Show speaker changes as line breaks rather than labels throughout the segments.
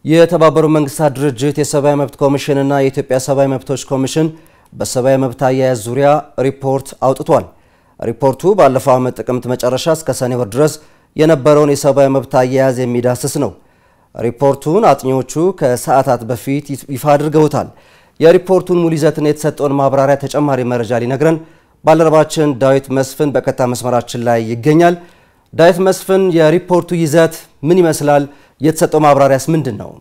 የተባበሩት መንግስታት ድርጅት የሰብአዊ መብት ኮሚሽንና የኢትዮጵያ ሰብአዊ መብቶች ኮሚሽን በሰብአዊ መብት አያያዝ ዙሪያ ሪፖርት አውጥቷል። ሪፖርቱ ባለፈው ዓመት ጥቅምት መጨረሻ እስከ ሰኔ ወር ድረስ የነበረውን የሰብአዊ መብት አያያዝ የሚዳስስ ነው። ሪፖርቱን አጥኚዎቹ ከሰዓታት በፊት ይፋ አድርገውታል። የሪፖርቱን ሙሉ ይዘትና የተሰጠውን ማብራሪያ ተጨማሪ መረጃ ሊነግረን ባልደረባችን ዳዊት መስፍን በቀጥታ መስመራችን ላይ ይገኛል። ዳዊት መስፍን፣ የሪፖርቱ ይዘት ምን ይመስላል? የተሰጠው ማብራሪያስ ምንድን ነው?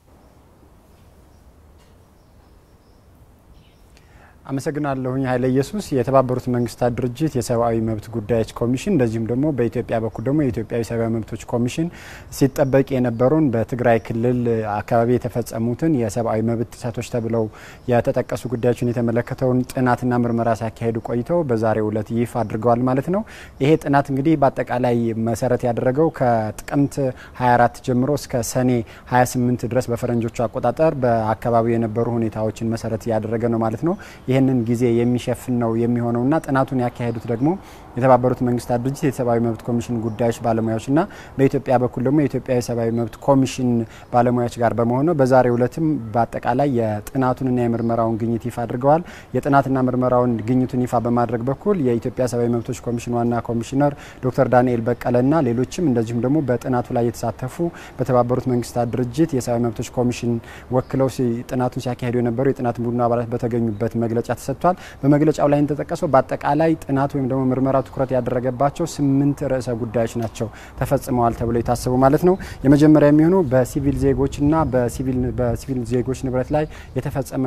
አመሰግናለሁኝ ኃይለ ኢየሱስ። የተባበሩት መንግስታት ድርጅት የሰብአዊ መብት ጉዳዮች ኮሚሽን እንደዚሁም ደግሞ በኢትዮጵያ በኩል ደግሞ የኢትዮጵያ ሰብአዊ መብቶች ኮሚሽን ሲጠበቅ የነበረውን በትግራይ ክልል አካባቢ የተፈጸሙትን የሰብአዊ መብት ጥሰቶች ተብለው የተጠቀሱ ጉዳዮችን የተመለከተውን ጥናትና ምርመራ ሲያካሄዱ ቆይተው በዛሬው ዕለት ይፋ አድርገዋል ማለት ነው። ይሄ ጥናት እንግዲህ በአጠቃላይ መሰረት ያደረገው ከጥቅምት 24 ጀምሮ እስከ ሰኔ 28 ድረስ በፈረንጆቹ አቆጣጠር በአካባቢው የነበሩ ሁኔታዎችን መሰረት ያደረገ ነው ማለት ነው። ይህንን ጊዜ የሚሸፍን ነው የሚሆነውና ጥናቱን ያካሄዱት ደግሞ የተባበሩት መንግስታት ድርጅት የሰብአዊ መብት ኮሚሽን ጉዳዮች ባለሙያዎችና በኢትዮጵያ በኩል ደግሞ የኢትዮጵያ የሰብአዊ መብት ኮሚሽን ባለሙያዎች ጋር በመሆን ነው። በዛሬው ዕለትም በአጠቃላይ የጥናቱንና የምርመራውን ግኝት ይፋ አድርገዋል። የጥናትና ምርመራውን ግኝቱን ይፋ በማድረግ በኩል የኢትዮጵያ ሰብአዊ መብቶች ኮሚሽን ዋና ኮሚሽነር ዶክተር ዳንኤል በቀለና ሌሎችም እንደዚሁም ደግሞ በጥናቱ ላይ የተሳተፉ በተባበሩት መንግስታት ድርጅት የሰብአዊ መብቶች ኮሚሽን ወክለው ጥናቱን ሲያካሄዱ የነበሩ የጥናት ቡድኑ አባላት በተገኙበት መግለጫ ተሰጥቷል። በመግለጫው ላይ እንደተጠቀሰው በአጠቃላይ ጥናቱ ወይም ደግሞ ምርመራው ትኩረት ያደረገባቸው ስምንት ርዕሰ ጉዳዮች ናቸው ተፈጽመዋል ተብሎ የታሰቡ ማለት ነው። የመጀመሪያ የሚሆኑ በሲቪል ዜጎችና በሲቪል ዜጎች ንብረት ላይ የተፈጸመ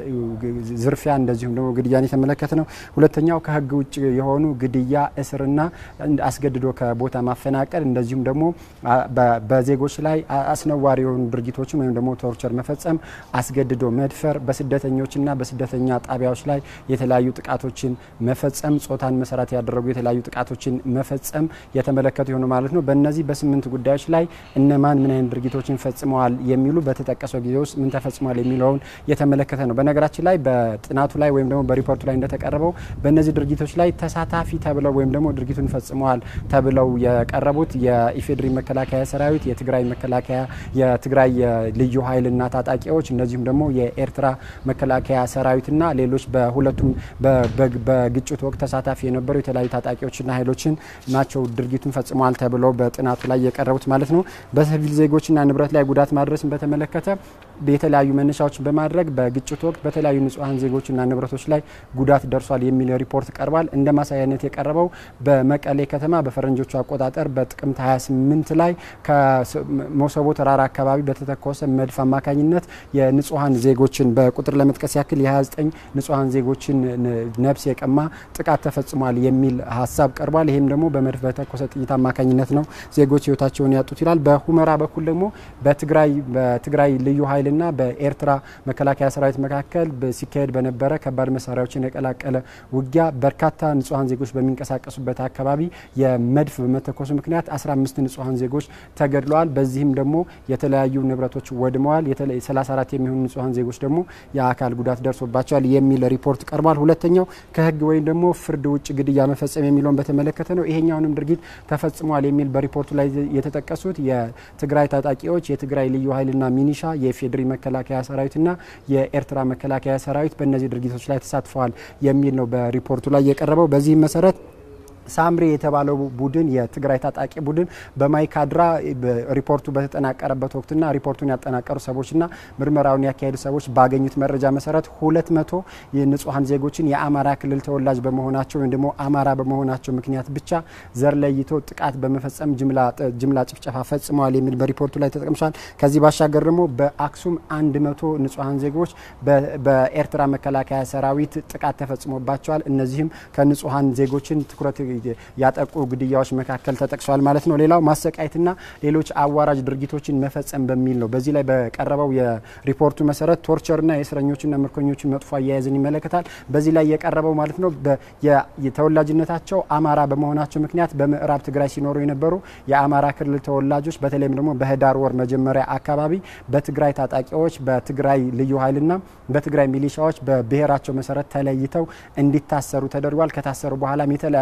ዝርፊያ እንደዚሁም ደግሞ ግድያን የተመለከተ ነው። ሁለተኛው ከህግ ውጭ የሆኑ ግድያ፣ እስርና አስገድዶ ከቦታ ማፈናቀል እንደዚሁም ደግሞ በዜጎች ላይ አስነዋሪ የሆኑ ድርጊቶችን ወይም ደግሞ ቶርቸር መፈጸም፣ አስገድዶ መድፈር፣ በስደተኞችና በስደተኛ ጣቢያዎች ላይ የተለያዩ ጥቃቶችን መፈጸም፣ ጾታን መሰረት ያደረጉ የተለያዩ ጥቃቶችን መፈጸም የተመለከቱ የሆኑ ማለት ነው። በእነዚህ በስምንት ጉዳዮች ላይ እነማን ምን አይነት ድርጊቶችን ፈጽመዋል የሚሉ በተጠቀሰው ጊዜ ውስጥ ምን ተፈጽሟል የሚለውን የተመለከተ ነው። በነገራችን ላይ በጥናቱ ላይ ወይም ደግሞ በሪፖርቱ ላይ እንደተቀረበው በእነዚህ ድርጊቶች ላይ ተሳታፊ ተብለው ወይም ደግሞ ድርጊቱን ፈጽመዋል ተብለው የቀረቡት የኢፌዴሪ መከላከያ ሰራዊት፣ የትግራይ መከላከያ፣ የትግራይ ልዩ ኃይልና ታጣቂዎች እንደዚሁም ደግሞ የኤርትራ መከላከያ ሰራዊትና ሌሎች በሁለቱም በግጭቱ ወቅት ተሳታፊ የነበሩ የተለያዩ ታጣቂዎችና ኃይሎችን ናቸው ድርጊቱን ፈጽመዋል ተብለው በጥናቱ ላይ የቀረቡት ማለት ነው። በሲቪል ዜጎችና ንብረት ላይ ጉዳት ማድረስን በተመለከተ የተለያዩ መነሻዎችን በማድረግ በግጭቱ ወቅት በተለያዩ ንጹሐን ዜጎችና ንብረቶች ላይ ጉዳት ደርሷል የሚል ሪፖርት ቀርቧል። እንደ ማሳያነት የቀረበው በመቀሌ ከተማ በፈረንጆቹ አቆጣጠር በጥቅምት 28 ላይ ከመሰቦ ተራራ አካባቢ በተተኮሰ መድፍ አማካኝነት የንጹሐን ዜጎችን በቁጥር ለመጥቀስ ያክል የ29 ንጹሐን ዜጎችን ነፍስ የቀማ ጥቃት ተፈጽሟል የሚል ሀሳብ ቀርቧል። ይህም ደግሞ በመድፍ በተኮሰ ጥይት አማካኝነት ነው ዜጎች ህይወታቸውን ያጡት ይላል። በሁመራ በኩል ደግሞ በትግራይ ልዩ ኃይልና በኤርትራ መከላከያ ሰራዊት መካከል ሲካሄድ በነበረ ከባድ መሳሪያዎችን የቀላቀለ ውጊያ በርካታ ንጹሐን ዜጎች በሚንቀሳቀሱበት አካባቢ የመድፍ በመተኮሱ ምክንያት 15 ንጹሐን ዜጎች ተገድለዋል። በዚህም ደግሞ የተለያዩ ንብረቶች ወድመዋል። 34 የሚሆኑ ንጹሐን ዜጎች ደግሞ የአካል ጉዳት ደርሶባቸዋል የሚል ሪፖርት ቀርቧል። ሁለተኛው ከህግ ወይም ደግሞ ፍርድ ውጭ ግድያ መፈጸም የሚለውን በተመለከተ ነው። ይሄኛውንም ድርጊት ተፈጽሟል የሚል በሪፖርቱ ላይ የተጠቀሱት የትግራይ ታጣቂዎች፣ የትግራይ ልዩ ኃይልና ሚኒሻ፣ የፌዴሪ መከላከያ ሰራዊትና የኤርትራ መከላከያ ሰራዊት በእነዚህ ድርጊቶች ላይ ተሳትፈዋል የሚል ነው በሪፖርቱ ላይ የቀረበው። በዚህም መሰረት ሳምሪ የተባለው ቡድን የትግራይ ታጣቂ ቡድን በማይካድራ ሪፖርቱ በተጠናቀረበት ወቅትና ሪፖርቱን ያጠናቀሩ ሰዎችና ምርመራውን ያካሄዱ ሰዎች ባገኙት መረጃ መሰረት ሁለት መቶ የንጹሐን ዜጎችን የአማራ ክልል ተወላጅ በመሆናቸው ወይም ደግሞ አማራ በመሆናቸው ምክንያት ብቻ ዘር ለይቶ ጥቃት በመፈጸም ጅምላ ጭፍጨፋ ፈጽመዋል የሚል በሪፖርቱ ላይ ተጠቅምሷል። ከዚህ ባሻገር ደግሞ በአክሱም አንድ መቶ ንጹሐን ዜጎች በኤርትራ መከላከያ ሰራዊት ጥቃት ተፈጽሞባቸዋል። እነዚህም ከንጹሐን ዜጎችን ትኩረት ያጠቁ ግድያዎች መካከል ተጠቅሷል ማለት ነው። ሌላው ማሰቃየትና ሌሎች አዋራጅ ድርጊቶችን መፈጸም በሚል ነው። በዚህ ላይ በቀረበው የሪፖርቱ መሰረት ቶርቸርና የእስረኞችና ምርኮኞችን መጥፎ አያያዝን ይመለከታል። በዚህ ላይ የቀረበው ማለት ነው የተወላጅነታቸው አማራ በመሆናቸው ምክንያት በምዕራብ ትግራይ ሲኖሩ የነበሩ የአማራ ክልል ተወላጆች በተለይም ደግሞ በህዳር ወር መጀመሪያ አካባቢ በትግራይ ታጣቂዎች በትግራይ ልዩ ኃይልና በትግራይ ሚሊሻዎች በብሔራቸው መሰረት ተለይተው እንዲታሰሩ ተደርጓል። ከታሰሩ በኋላም የተለያዩ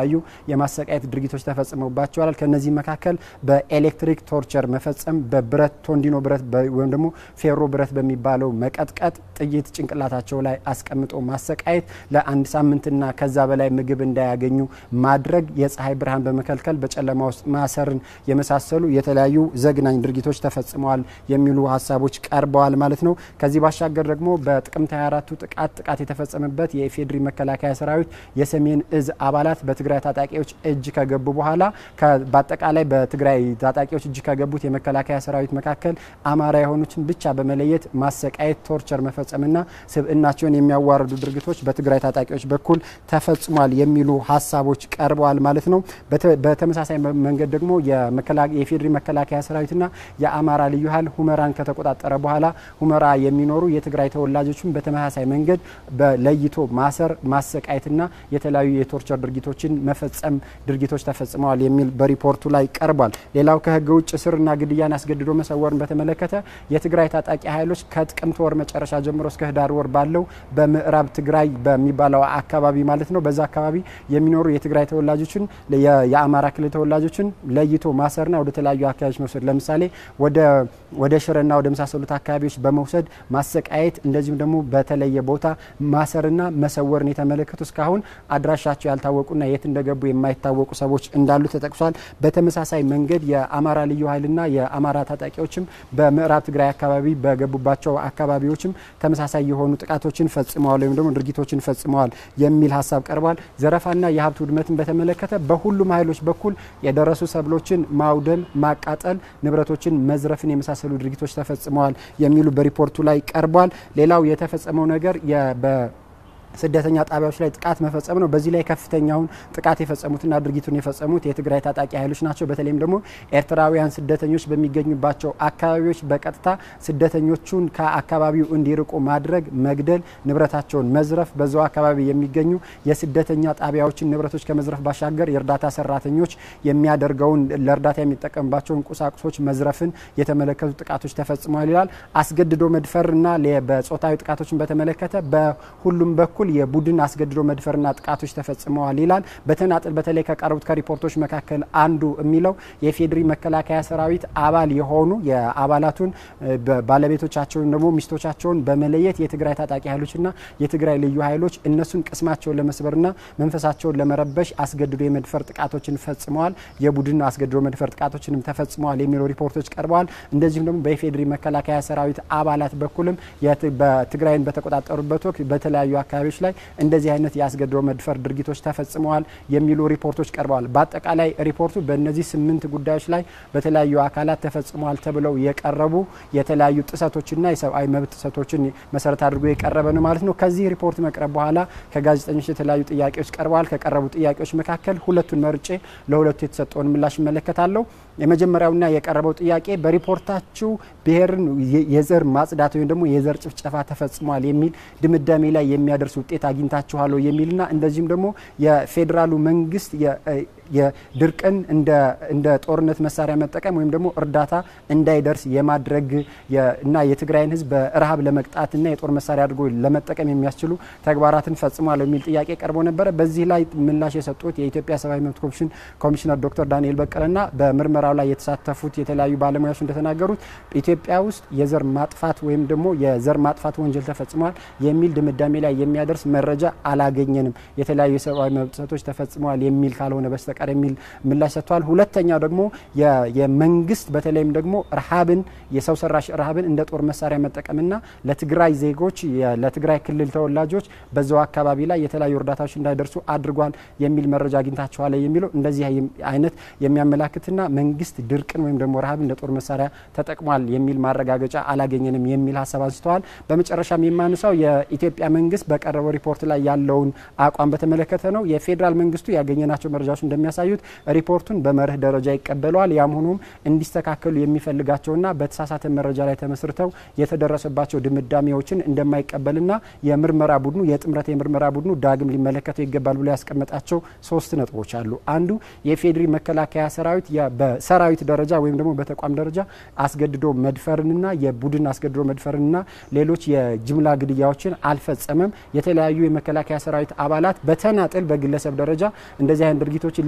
የማሰቃየት ድርጊቶች ተፈጽመባቸዋል። ከነዚህ መካከል በኤሌክትሪክ ቶርቸር መፈጸም፣ በብረት ቶንዲኖ ብረት ወይም ደግሞ ፌሮ ብረት በሚባለው መቀጥቀጥ፣ ጥይት ጭንቅላታቸው ላይ አስቀምጦ ማሰቃየት፣ ለአንድ ሳምንትና ከዛ በላይ ምግብ እንዳያገኙ ማድረግ፣ የፀሐይ ብርሃን በመከልከል በጨለማ ውስጥ ማሰርን የመሳሰሉ የተለያዩ ዘግናኝ ድርጊቶች ተፈጽመዋል የሚሉ ሀሳቦች ቀርበዋል ማለት ነው። ከዚህ ባሻገር ደግሞ በጥቅምት 24ቱ ጥቃት ጥቃት የተፈጸመበት የኢፌዴሪ መከላከያ ሰራዊት የሰሜን እዝ አባላት በትግራይ ታጣቂዎች እጅ ከገቡ በኋላ በአጠቃላይ በትግራይ ታጣቂዎች እጅ ከገቡት የመከላከያ ሰራዊት መካከል አማራ የሆኑትን ብቻ በመለየት ማሰቃየት፣ ቶርቸር መፈጸምና ስብዕናቸውን የሚያዋርዱ ድርጊቶች በትግራይ ታጣቂዎች በኩል ተፈጽሟል የሚሉ ሀሳቦች ቀርበዋል ማለት ነው። በተመሳሳይ መንገድ ደግሞ የኢፌዴሪ መከላከያ ሰራዊትና የአማራ ልዩ ኃይል ሁመራን ከተቆጣጠረ በኋላ ሁመራ የሚኖሩ የትግራይ ተወላጆችን በተመሳሳይ መንገድ በለይቶ ማሰር፣ ማሰቃየትና የተለያዩ የቶርቸር ድርጊቶችን መፈጸም ድርጊቶች ተፈጽመዋል የሚል በሪፖርቱ ላይ ቀርቧል። ሌላው ከህገ ውጭ እስርና ግድያን አስገድዶ መሰወርን በተመለከተ የትግራይ ታጣቂ ኃይሎች ከጥቅምት ወር መጨረሻ ጀምሮ እስከ ህዳር ወር ባለው በምዕራብ ትግራይ በሚባለው አካባቢ ማለት ነው በዛ አካባቢ የሚኖሩ የትግራይ ተወላጆችን የአማራ ክልል ተወላጆችን ለይቶ ማሰርና ወደ ተለያዩ አካባቢዎች መውሰድ ለምሳሌ ወደ ሽረና ወደ መሳሰሉት አካባቢዎች በመውሰድ ማሰቃየት እንደዚሁም ደግሞ በተለየ ቦታ ማሰርና መሰወርን የተመለከቱ እስካሁን አድራሻቸው ያልታወቁና የት እንደገቡ የማይታወቁ ሰዎች እንዳሉ ተጠቅሷል። በተመሳሳይ መንገድ የአማራ ልዩ ኃይልና የአማራ ታጣቂዎችም በምዕራብ ትግራይ አካባቢ በገቡባቸው አካባቢዎችም ተመሳሳይ የሆኑ ጥቃቶችን ፈጽመዋል ወይም ደግሞ ድርጊቶችን ፈጽመዋል የሚል ሀሳብ ቀርቧል። ዘረፋና የሀብት ውድመትን በተመለከተ በሁሉም ኃይሎች በኩል የደረሱ ሰብሎችን ማውደም፣ ማቃጠል፣ ንብረቶችን መዝረፍን የመሳሰሉ ድርጊቶች ተፈጽመዋል የሚሉ በሪፖርቱ ላይ ቀርቧል። ሌላው የተፈጸመው ነገር ስደተኛ ጣቢያዎች ላይ ጥቃት መፈጸም ነው። በዚህ ላይ ከፍተኛውን ጥቃት የፈጸሙትና ድርጊቱን የፈጸሙት የትግራይ ታጣቂ ኃይሎች ናቸው። በተለይም ደግሞ ኤርትራውያን ስደተኞች በሚገኙባቸው አካባቢዎች በቀጥታ ስደተኞቹን ከአካባቢው እንዲርቁ ማድረግ፣ መግደል፣ ንብረታቸውን መዝረፍ፣ በዛው አካባቢ የሚገኙ የስደተኛ ጣቢያዎችን ንብረቶች ከመዝረፍ ባሻገር የእርዳታ ሰራተኞች የሚያደርገውን ለእርዳታ የሚጠቀምባቸውን ቁሳቁሶች መዝረፍን የተመለከቱ ጥቃቶች ተፈጽመዋል ይላል። አስገድዶ መድፈርና በጾታዊ ጥቃቶችን በተመለከተ በሁሉም በኩል የቡድን አስገድዶ መድፈርና ጥቃቶች ተፈጽመዋል ይላል። በተናጥል በተለይ ከቀረቡት ከሪፖርቶች መካከል አንዱ የሚለው የፌዴሪ መከላከያ ሰራዊት አባል የሆኑ የአባላቱን ባለቤቶቻቸውን ደግሞ ሚስቶቻቸውን በመለየት የትግራይ ታጣቂ ኃይሎችና የትግራይ ልዩ ኃይሎች እነሱን ቅስማቸውን ለመስበርና መንፈሳቸውን ለመረበሽ አስገድዶ የመድፈር ጥቃቶችን ፈጽመዋል። የቡድን አስገድዶ መድፈር ጥቃቶችንም ተፈጽመዋል የሚሉ ሪፖርቶች ቀርበዋል። እንደዚሁም ደግሞ በኢፌዴሪ መከላከያ ሰራዊት አባላት በኩልም በትግራይን በተቆጣጠሩበት ወቅት በተለያዩ አካባቢዎች ላይ እንደዚህ አይነት የአስገድዶ መድፈር ድርጊቶች ተፈጽመዋል የሚሉ ሪፖርቶች ቀርበዋል። በአጠቃላይ ሪፖርቱ በእነዚህ ስምንት ጉዳዮች ላይ በተለያዩ አካላት ተፈጽመዋል ተብለው የቀረቡ የተለያዩ ጥሰቶችና የሰብአዊ መብት ጥሰቶችን መሰረት አድርጎ የቀረበ ነው ማለት ነው። ከዚህ ሪፖርት መቅረብ በኋላ ከጋዜጠኞች የተለያዩ ጥያቄዎች ቀርበዋል። ከቀረቡ ጥያቄዎች መካከል ሁለቱን መርጬ ለሁለቱ የተሰጠውን ምላሽ እመለከታለሁ። የመጀመሪያውና የቀረበው ጥያቄ በሪፖርታችሁ ብሔርን የዘር ማጽዳት ወይም ደግሞ የዘር ጭፍጨፋ ተፈጽሟል የሚል ድምዳሜ ላይ የሚያደርስ ውጤት አግኝታችኋል የሚልና እንደዚሁም ደግሞ የፌዴራሉ መንግስት የድርቅን እንደ ጦርነት መሳሪያ መጠቀም ወይም ደግሞ እርዳታ እንዳይደርስ የማድረግ እና የትግራይን ሕዝብ በረሃብ ለመቅጣትና የጦር መሳሪያ አድርጎ ለመጠቀም የሚያስችሉ ተግባራትን ፈጽሟል የሚል ጥያቄ ቀርቦ ነበረ። በዚህ ላይ ምላሽ የሰጡት የኢትዮጵያ ሰብአዊ መብት ኮሚሽን ኮሚሽነር ዶክተር ዳንኤል በቀለና በምርመራው ላይ የተሳተፉት የተለያዩ ባለሙያዎች እንደተናገሩት ኢትዮጵያ ውስጥ የዘር ማጥፋት ወይም ደግሞ የዘር ማጥፋት ወንጀል ተፈጽሟል የሚል ድምዳሜ ላይ የሚያደርስ መረጃ አላገኘንም፣ የተለያዩ የሰብአዊ መብት ጥሰቶች ተፈጽመዋል የሚል ካልሆነ በስተቀር የሚል ምላሽ ሰጥቷል። ሁለተኛው ደግሞ የመንግስት በተለይም ደግሞ ረሃብን የሰው ሰራሽ ረሃብን እንደ ጦር መሳሪያ መጠቀምና ለትግራይ ዜጎች ለትግራይ ክልል ተወላጆች በዛው አካባቢ ላይ የተለያዩ እርዳታዎች እንዳይደርሱ አድርጓል የሚል መረጃ አግኝታችኋል የሚለው እንደዚህ አይነት የሚያመላክትና መንግስት ድርቅን ወይም ደግሞ ረሃብን እንደ ጦር መሳሪያ ተጠቅሟል የሚል ማረጋገጫ አላገኘንም የሚል ሀሳብ አንስተዋል። በመጨረሻም የማንሳው የኢትዮጵያ መንግስት በቀረበው ሪፖርት ላይ ያለውን አቋም በተመለከተ ነው። የፌዴራል መንግስቱ ያገኘናቸው መረጃዎች እንደሚያሳዩት ሪፖርቱን በመርህ ደረጃ ይቀበለዋል። ያም ሆኖም እንዲስተካከሉ የሚፈልጋቸውና በተሳሳተ መረጃ ላይ ተመስርተው የተደረሰባቸው ድምዳሜዎችን እንደማይቀበልና የምርመራ ቡድኑ የጥምረት የምርመራ ቡድኑ ዳግም ሊመለከተው ይገባል ብሎ ያስቀመጣቸው ሶስት ነጥቦች አሉ። አንዱ የፌዴሪ መከላከያ ሰራዊት በሰራዊት ደረጃ ወይም ደግሞ በተቋም ደረጃ አስገድዶ መድፈርንና የቡድን አስገድዶ መድፈርንና ሌሎች የጅምላ ግድያዎችን አልፈጸመም። የተለያዩ የመከላከያ ሰራዊት አባላት በተናጥል በግለሰብ ደረጃ እንደዚህ አይነት ድርጊቶችን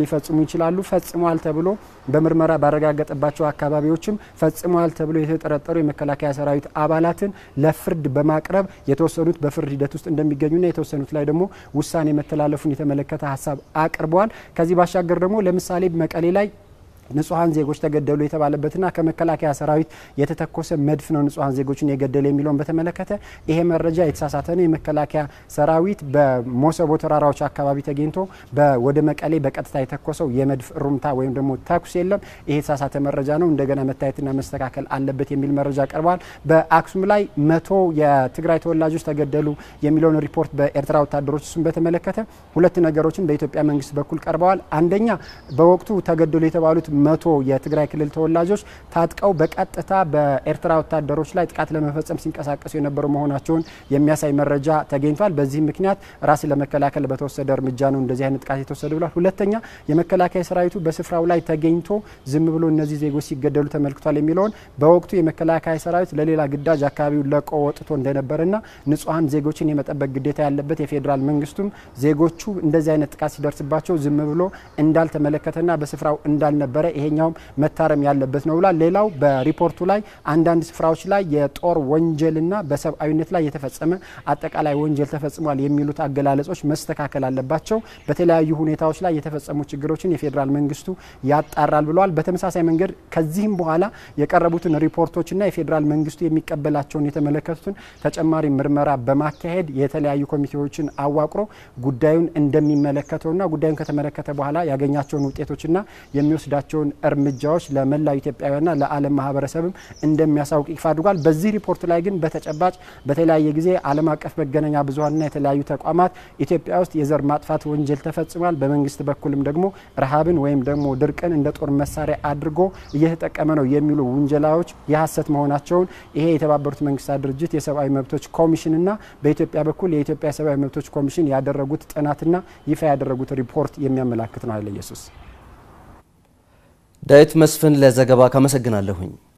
ሊፈጽሙ ይችላሉ። ፈጽመዋል ተብሎ በምርመራ ባረጋገጠባቸው አካባቢዎችም ፈጽመዋል ተብሎ የተጠረጠሩ የመከላከያ ሰራዊት አባላትን ለፍርድ በማቅረብ የተወሰኑት በፍርድ ሂደት ውስጥ እንደሚገኙና የተወሰኑት ላይ ደግሞ ውሳኔ መተላለፉን የተመለከተ ሀሳብ አቅርበዋል። ከዚህ ባሻገር ደግሞ ለምሳሌ መቀሌ ላይ ንጹሐን ዜጎች ተገደሉ የተባለበትና ከመከላከያ ሰራዊት የተተኮሰ መድፍ ነው ንጹሐን ዜጎችን የገደለ የሚለውን በተመለከተ ይሄ መረጃ የተሳሳተ ነው። የመከላከያ ሰራዊት በሞሰቦ ተራራዎች አካባቢ ተገኝቶ ወደ መቀሌ በቀጥታ የተኮሰው የመድፍ ሩምታ ወይም ደግሞ ተኩስ የለም። ይሄ የተሳሳተ መረጃ ነው፣ እንደገና መታየትና መስተካከል አለበት የሚል መረጃ ቀርቧል። በአክሱም ላይ መቶ የትግራይ ተወላጆች ተገደሉ የሚለውን ሪፖርት በኤርትራ ወታደሮች እሱን በተመለከተ ሁለት ነገሮችን በኢትዮጵያ መንግስት በኩል ቀርበዋል። አንደኛ በወቅቱ ተገደሉ የተባሉት መቶ የትግራይ ክልል ተወላጆች ታጥቀው በቀጥታ በኤርትራ ወታደሮች ላይ ጥቃት ለመፈጸም ሲንቀሳቀሱ የነበሩ መሆናቸውን የሚያሳይ መረጃ ተገኝቷል። በዚህ ምክንያት ራስን ለመከላከል በተወሰደ እርምጃ ነው እንደዚህ አይነት ጥቃት የተወሰደ ብሏል። ሁለተኛ የመከላከያ ሰራዊቱ በስፍራው ላይ ተገኝቶ ዝም ብሎ እነዚህ ዜጎች ሲገደሉ ተመልክቷል የሚለውን በወቅቱ የመከላከያ ሰራዊት ለሌላ ግዳጅ አካባቢውን ለቆ ወጥቶ እንደነበረና ንጹሐን ዜጎችን የመጠበቅ ግዴታ ያለበት የፌዴራል መንግስቱም ዜጎቹ እንደዚህ አይነት ጥቃት ሲደርስባቸው ዝም ብሎ እንዳልተመለከተና በስፍራው እንዳልነበረ ይሄኛውም መታረም ያለበት ነው ብሏል። ሌላው በሪፖርቱ ላይ አንዳንድ ስፍራዎች ላይ የጦር ወንጀልና በሰብአዊነት ላይ የተፈጸመ አጠቃላይ ወንጀል ተፈጽሟል የሚሉት አገላለጾች መስተካከል አለባቸው። በተለያዩ ሁኔታዎች ላይ የተፈጸሙ ችግሮችን የፌዴራል መንግስቱ ያጣራል ብለዋል። በተመሳሳይ መንገድ ከዚህም በኋላ የቀረቡትን ሪፖርቶችና የፌዴራል መንግስቱ የሚቀበላቸውን የተመለከቱትን ተጨማሪ ምርመራ በማካሄድ የተለያዩ ኮሚቴዎችን አዋቅሮ ጉዳዩን እንደሚመለከተውና ጉዳዩን ከተመለከተ በኋላ ያገኛቸውን ውጤቶችና የሚወስዳቸውን እርምጃዎች ለመላው ኢትዮጵያውያንና ለዓለም ማህበረሰብም እንደሚያሳውቅ ይፋ አድርጓል። በዚህ ሪፖርት ላይ ግን በተጨባጭ በተለያየ ጊዜ ዓለም አቀፍ መገናኛ ብዙኃንና የተለያዩ ተቋማት ኢትዮጵያ ውስጥ የዘር ማጥፋት ወንጀል ተፈጽሟል፣ በመንግስት በኩልም ደግሞ ረሃብን ወይም ደግሞ ድርቅን እንደ ጦር መሳሪያ አድርጎ እየተጠቀመ ነው የሚሉ ውንጀላዎች የሀሰት መሆናቸውን ይሄ የተባበሩት መንግስታት ድርጅት የሰብአዊ መብቶች ኮሚሽንና በኢትዮጵያ በኩል የኢትዮጵያ የሰብአዊ መብቶች ኮሚሽን ያደረጉት ጥናትና ይፋ ያደረጉት ሪፖርት የሚያመላክት ነው። ኃይለ ኢየሱስ
ዳዊት መስፍን ለዘገባ ካመሰግናለሁኝ።